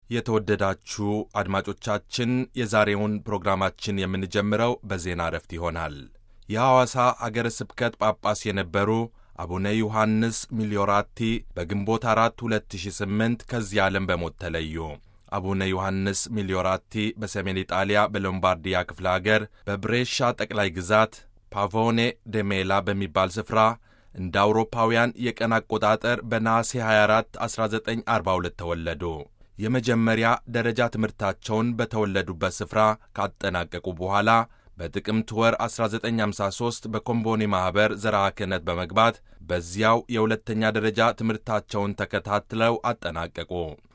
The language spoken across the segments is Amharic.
የተወደዳችሁ አድማጮቻችን የዛሬውን ፕሮግራማችን የምንጀምረው በዜና እረፍት ይሆናል። የሐዋሳ አገረ ስብከት ጳጳስ የነበሩ አቡነ ዮሐንስ ሚሊዮራቲ በግንቦት አራት 2008 ከዚህ ዓለም በሞት ተለዩ። አቡነ ዮሐንስ ሚሊዮራቲ በሰሜን ኢጣሊያ በሎምባርዲያ ክፍለ አገር በብሬሻ ጠቅላይ ግዛት ፓቮኔ ደሜላ በሚባል ስፍራ እንደ አውሮፓውያን የቀን አቆጣጠር በነሐሴ 24 1942 ተወለዱ። የመጀመሪያ ደረጃ ትምህርታቸውን በተወለዱበት ስፍራ ካጠናቀቁ በኋላ በጥቅምት ወር 1953 በኮምቦኒ ማኅበር ዘርዓ ክህነት በመግባት በዚያው የሁለተኛ ደረጃ ትምህርታቸውን ተከታትለው አጠናቀቁ።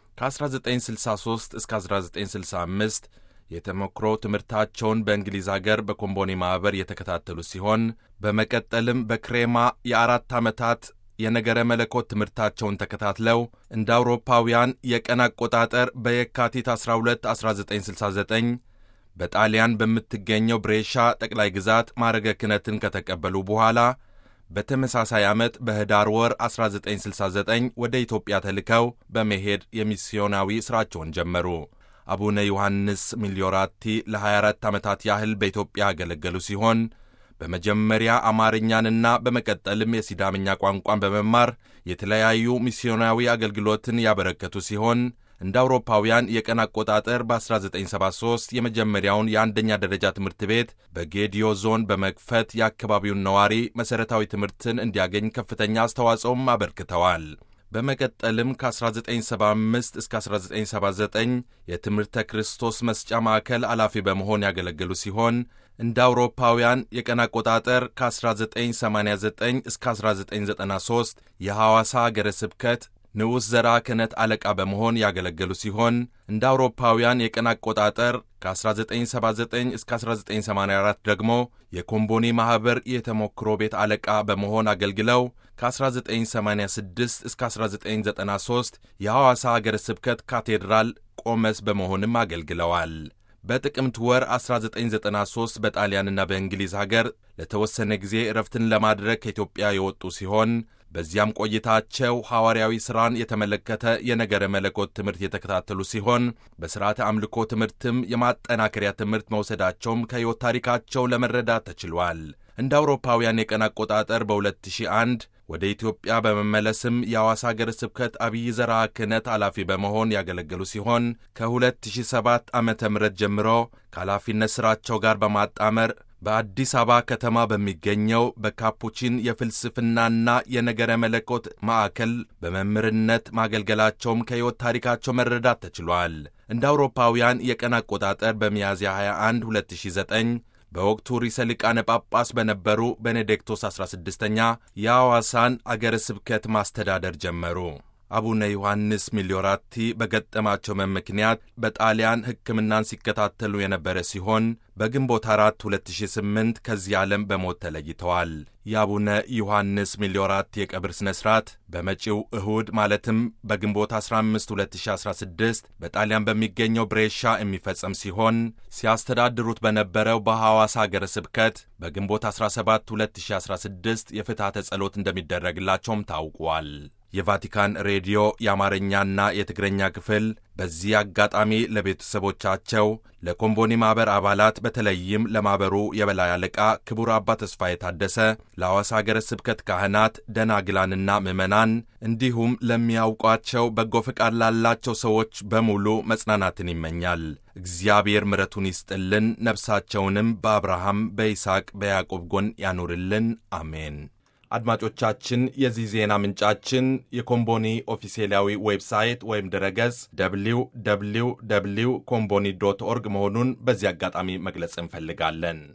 ከ1963 እስከ 1965 የተሞክሮ ትምህርታቸውን በእንግሊዝ አገር በኮምቦኒ ማኅበር የተከታተሉ ሲሆን በመቀጠልም በክሬማ የአራት ዓመታት የነገረ መለኮት ትምህርታቸውን ተከታትለው እንደ አውሮፓውያን የቀን አቆጣጠር በየካቲት 12 1969 በጣሊያን በምትገኘው ብሬሻ ጠቅላይ ግዛት ማዕረገ ክህነትን ከተቀበሉ በኋላ በተመሳሳይ ዓመት በኅዳር ወር 1969 ወደ ኢትዮጵያ ተልከው በመሄድ የሚስዮናዊ ሥራቸውን ጀመሩ። አቡነ ዮሐንስ ሚሊዮራቲ ለ24 ዓመታት ያህል በኢትዮጵያ ያገለገሉ ሲሆን በመጀመሪያ አማርኛንና በመቀጠልም የሲዳምኛ ቋንቋን በመማር የተለያዩ ሚስዮናዊ አገልግሎትን ያበረከቱ ሲሆን እንደ አውሮፓውያን የቀን አቆጣጠር በ1973 የመጀመሪያውን የአንደኛ ደረጃ ትምህርት ቤት በጌዲዮ ዞን በመክፈት የአካባቢውን ነዋሪ መሠረታዊ ትምህርትን እንዲያገኝ ከፍተኛ አስተዋጽኦም አበርክተዋል። በመቀጠልም ከ1975 እስከ 1979 የትምህርተ ክርስቶስ መስጫ ማዕከል ኃላፊ በመሆን ያገለገሉ ሲሆን እንደ አውሮፓውያን የቀን አቆጣጠር ከ1989 እስከ 1993 የሐዋሳ አገረ ስብከት ንዑስ ዘርዓ ክህነት አለቃ በመሆን ያገለገሉ ሲሆን እንደ አውሮፓውያን የቀን አቆጣጠር ከ1979 እስከ 1984 ደግሞ የኮምቦኒ ማኅበር የተሞክሮ ቤት አለቃ በመሆን አገልግለው ከ1986 እስከ 1993 የሐዋሳ አገረ ስብከት ካቴድራል ቆመስ በመሆንም አገልግለዋል። በጥቅምት ወር 1993 በጣሊያንና በእንግሊዝ ሀገር ለተወሰነ ጊዜ እረፍትን ለማድረግ ከኢትዮጵያ የወጡ ሲሆን በዚያም ቆይታቸው ሐዋርያዊ ሥራን የተመለከተ የነገረ መለኮት ትምህርት የተከታተሉ ሲሆን በሥርዓተ አምልኮ ትምህርትም የማጠናከሪያ ትምህርት መውሰዳቸውም ከሕይወት ታሪካቸው ለመረዳት ተችሏል። እንደ አውሮፓውያን የቀን አቆጣጠር በ2001 ወደ ኢትዮጵያ በመመለስም የሐዋሳ ሀገረ ስብከት አብይ ዘርዓ ክህነት ኃላፊ በመሆን ያገለገሉ ሲሆን ከ2007 ዓ ም ጀምሮ ከኃላፊነት ሥራቸው ጋር በማጣመር በአዲስ አበባ ከተማ በሚገኘው በካፑቺን የፍልስፍናና የነገረ መለኮት ማዕከል በመምህርነት ማገልገላቸውም ከሕይወት ታሪካቸው መረዳት ተችሏል። እንደ አውሮፓውያን የቀን አቆጣጠር በሚያዝያ 21 2009 በወቅቱ ርዕሰ ሊቃነ ጳጳስ በነበሩ ቤኔዲክቶስ 16ኛ የሐዋሳን አገረ ስብከት ማስተዳደር ጀመሩ። አቡነ ዮሐንስ ሚሊዮራቲ በገጠማቸው ምክንያት በጣሊያን ሕክምናን ሲከታተሉ የነበረ ሲሆን በግንቦት 4 2008 ከዚህ ዓለም በሞት ተለይተዋል። የአቡነ ዮሐንስ ሚሊዮራቲ የቀብር ሥነ ሥርዓት በመጪው እሁድ ማለትም በግንቦት 15 2016 በጣሊያን በሚገኘው ብሬሻ የሚፈጸም ሲሆን ሲያስተዳድሩት በነበረው በሐዋሳ አገረ ስብከት በግንቦት 17 2016 የፍትሐተ ጸሎት እንደሚደረግላቸውም ታውቋል። የቫቲካን ሬዲዮ የአማርኛና የትግረኛ ክፍል በዚህ አጋጣሚ ለቤተሰቦቻቸው፣ ለኮምቦኒ ማኅበር አባላት በተለይም ለማኅበሩ የበላይ አለቃ ክቡር አባ ተስፋዬ ታደሰ፣ ለሐዋሳ ሀገረ ስብከት ካህናት፣ ደናግላንና ምዕመናን እንዲሁም ለሚያውቋቸው በጎ ፈቃድ ላላቸው ሰዎች በሙሉ መጽናናትን ይመኛል። እግዚአብሔር ምሕረቱን ይስጥልን፣ ነፍሳቸውንም በአብርሃም በይስሐቅ በያዕቆብ ጎን ያኑርልን። አሜን። አድማጮቻችን የዚህ ዜና ምንጫችን የኮምቦኒ ኦፊሴላዊ ዌብሳይት ወይም ድረገጽ ደብሊው ደብሊው ደብሊው ኮምቦኒ ዶት ኦርግ መሆኑን በዚህ አጋጣሚ መግለጽ እንፈልጋለን።